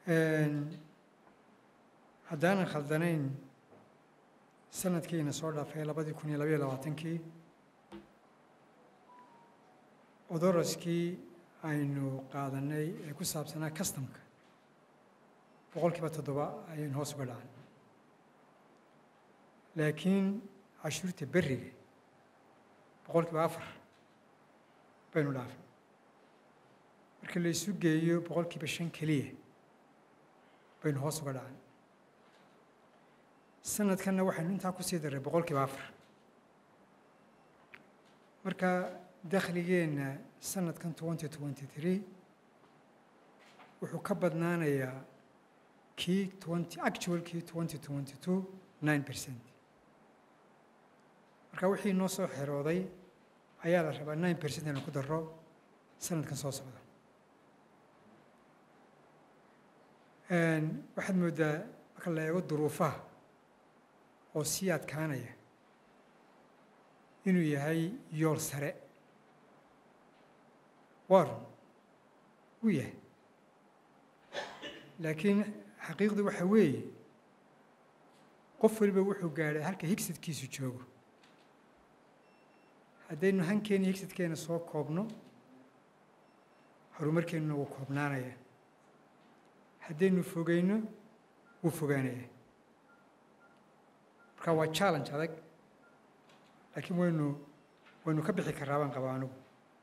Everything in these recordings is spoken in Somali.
haddaanan khaldanayn sanadkiina soo dhaafay labadii kun iyo labayo labaatankii odoroskii aynu qaadanay ee ku saabsanaa customka boqol kiiba toddoba ayaynu hoos uga dhacan laakiin cashuurta berriga boqol kiiba afar baynu dhaafay marka la isu geeyo boqol kiiba shan keliya baynu hoos uga dhacan sanadkanna waxaynu intaa kusii darray boqol kiiba afar marka dakhligeenna sanadkan twenty twenty three wuxuu ka badnaanayaa kii twenty actual kii twenty twenty two nine percent marka wixii noo soo xerooday ayaa la rabaa nine percent inuu ku daro sanadkan soo socda waxaad mooddaa marka la eego duruufaha oo sii adkaanaya inuu yahay yool sare waa run wuu yahay laakiin xaqiiqdu waxa weeye qof waliba wuxuu gaadhay halka higsadkiisu joogo haddaynu hankeena higsadkeena soo koobno horumarkeennuna wuu koobnaanaya haddaynu fogeyno wuu fogaanaya marka waa challenge adag laakiin waynu waynu ka bixi karraa baan qabaa anugu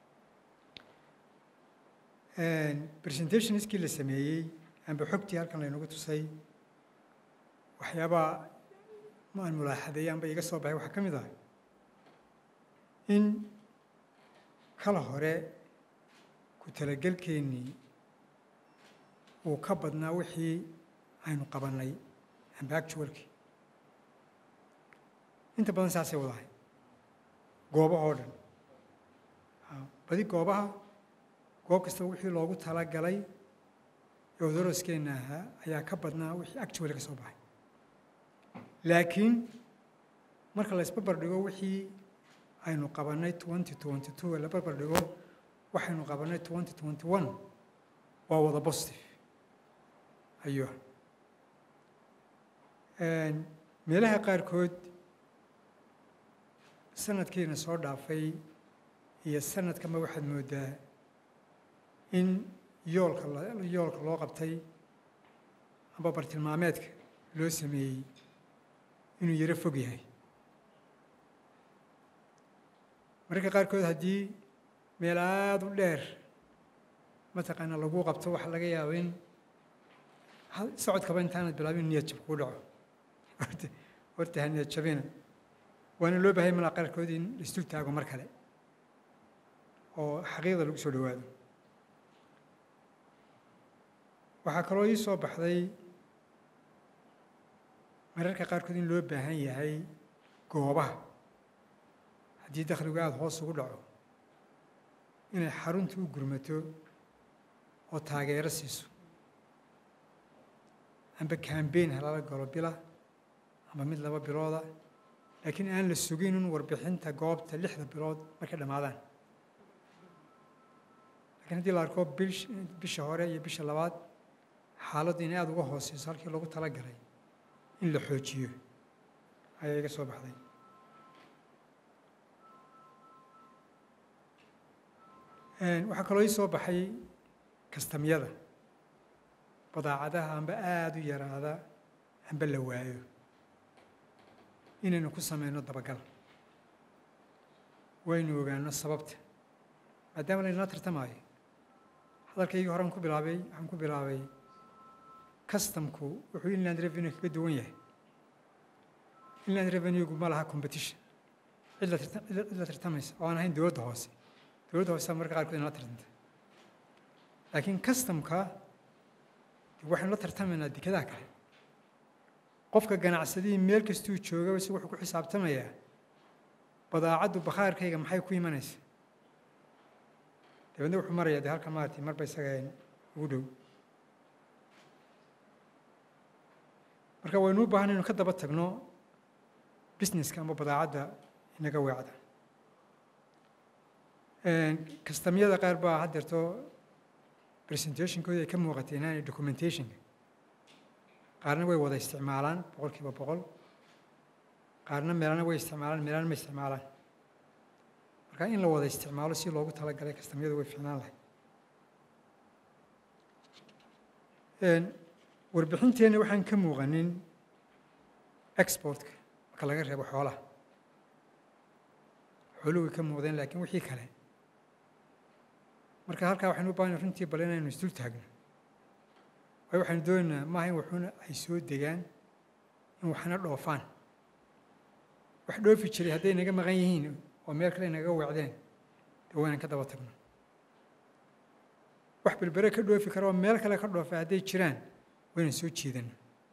presentationskii la sameeyey amba xogtii halkan laynagu tusay waxyaabaa ma aan mulaaxadeeyey amba iga soo baxay waxaa ka mid ah in kala hore ku talagelkeennii uu ka badnaa wixii aynu qabannay amba actualkii inta badan saasay wadahay goobaha oo dhan badi goobaha goob kastaba wixii loogu talagalay ee odoroskeenna ahaa ayaa ka badnaa wixii actually ka soo baxay laakiin marka la isbarbar dhigo wixii aynu qabannay twenty twenty two la barbar dhigo waxaynu qabannay twenty twenty one waa wada positive ayuu meelaha qaarkood sanadkiina soo dhaafay iyo sanadkama waxaad mooddaa in yoolka yoolka loo qabtay amba bartilmaameedka loo sameeyey inuu yaro fog yahay mararka qaarkood haddii meel aada u dheer mataqaana lagu qabto waxaa laga yaaba in socodkaba intaanad bilaabin niyad jab kuu dhaco horta ha niyad jabina waana loo bahay malaa qaarkood in laisdul taago mar kale oo xaqiiqda lagu soo dhowaado waxaa kaloo ii soo baxday mararka qaarkood in loo baahan yahay goobaha haddii dakhligu aada hoos ugu dhaco inay xarunta u gurmato oo taageero siiso amba cambain halala galo bila amba mid laba bilooda laakiin aan la sugin in warbixinta goobta lixda bilood markay dhammaadaan lakiin haddii la arko bisha hore iyo bisha labaad xaaladdu inay aada uga hooseyso halkii loogu talagalay in la xoojiyo ayaa iga soo baxday waxaa kaloo ii soo baxay kastamyada badaacadaha amba aada u yaraada amba la waayo inaynu ku sameyno dabagal waynu ogaano sababta maadaama laynala tartamaayo hadalkaygii horean ku bilaabay waxaan ku bilaabay customku wuxuu inland revenue kaga duwan yahay inland revenuegu ma laha competition cid la cid la tartamaysa oo aan ahayn dowladda hoose dowladda hoose marka qaarkood inala tartanta laakiin customka waxaynu la tartamaynaa dekadaha kale qofka ganacsadihii meel kastuu joogaba si wuxuu ku xisaabtamayaa badaacaddu bakhaarkayga maxay ku imanaysa dabeedna wuxuu marayaa dee halka maarati marba isaga ugu dhow marka waynu u baahan inu ka daba tagno businesska ama badaacadda inaga weecda kastamyada qaar baa haddeerto presentationkooda ay ka muuqatay inaanay documentationka qaarna way wada isticmaalaan boqol kiiba boqol qaarna meelana way isticmaalaan meelana ma isticmaalaan marka in la wada isticmaalo si loogu talagalay kastamyadu way fiicnaan lahay warbixinteenna waxaan ka muuqanin exportka marka laga reebo xoolaha xooluhu way ka muuqdeen laakiin wixii kale marka halkaa waxaynu u baahana runtii bal inaynu isdul taagno waayo waxaynu doonaynaa maaha in waxuna ay soo degaan in waxna dhoofaan wax dhoofi jiray hadday naga maqan yihiin oo meel kale naga weecdeen dee waynan ka daba tagno wax berbere ka dhoofi kara oo meel kale ka dhoofa hadday jiraan waynan soo jiidano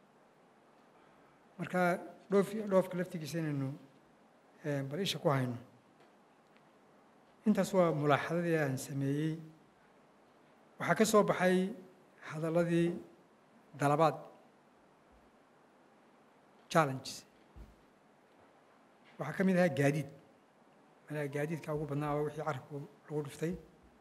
marka dhoof dhoofka laftigiisa inaynu bal isha ku hayno intaas waa mulaaxadadii aan sameeyey waxaa ka soo baxay hadalladii dalabaad challenges waxaa ka mid ahaa gaadiid malaa gaadiidka ugu badnaa oo wixii carabku lagu dhuftay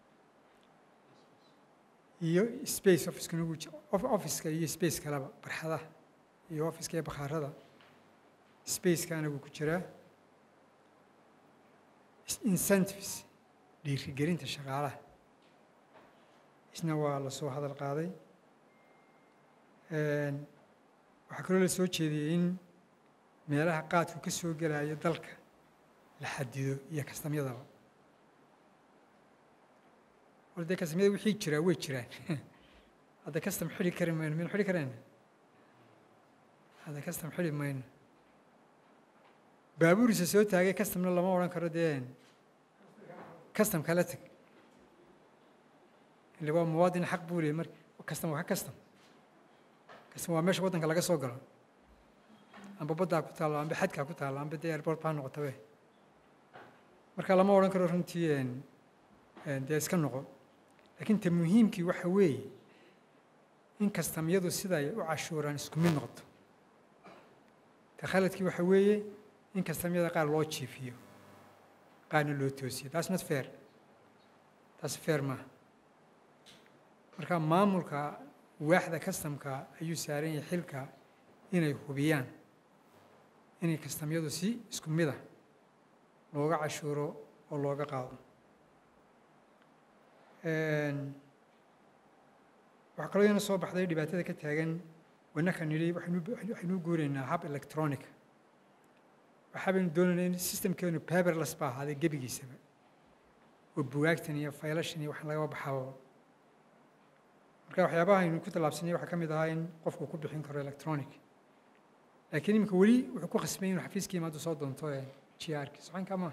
iyo space officeka nagu officeka iyo space kaleba barxadaha iyo officeka iyo bakhaarada spaceka anagu ku jiraa incentives dhiirigelinta shaqaalaha isna waa la soo hadal qaaday waxaa kaloo la soo jeediyey in meelaha qaadku ka soo gelayo dalka la xadido iyo kastamyadaba war dee kastamyada wixii jiraa way jiraan hadda kastam xidhi kari mayno maynu xidhi karayna hadda kastam xidhi mayno baabuurisa soo taagay kastamna lama odhan karo dee kastam kala teg ile waa muwaadin xaq buu leeyay mar kastam waa ka kastam kastam waa meesha waddanka laga soo galo amba baddaa ku taallo amba xadkaa ku taallo amba dee airport baa noqotabe marka lama odhan karo runtii dee iska noqo laakiin ta muhiimkii waxa weeye in kastamyadu siday u cashuuraan isku mid noqoto ta khaladkii waxa weeye in kastamyada qaar loo jiifiyo qaarna loo toosiyo taas not fair taas fair maaha marka maamulka waaxda kastamka ayuu saaran yahay xilka inay hubiyaan inay kastamyadu si isku mid ah looga cashuuro oo looga qaado waxaa kaloo iyana soo baxday dhibaatada ka taagan wanaka nidhi waxaynu guuraynaa hab electronic waxaabaynu doonaynaa in systemkeenu paperless ba ahaaday gebigiisaba oo bugaagtan iyo faylashan iyo wax lagaba baxaaba marka waxyaabaha aynu ku tallaabsanay waxaa ka mid ahaa in qofku ku bixin karo electronic laakiin iminka weli wuxuu ku khasbay inuu xafiiska imaado soo doonto g r ki soconka maaha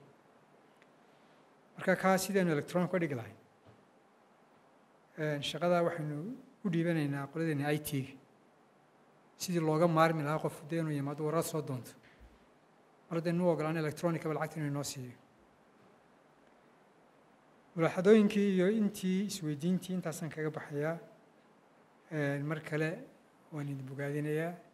marka kaa sidaynu electronic ka dhigi lahay shaqadaa waxaynu u dhiibanaynaa qoladeena i t-ga sidii looga maarmi lahaa qof dee inuu yimaado warad soo doonto mar haddaynu u ogolaan electronicaba lacagta inuu inoo siiyo mulaaxadooyinkii iyo intii isweydiintii intaasaan kaga baxayaa mar kale waan idin bogaadinayaa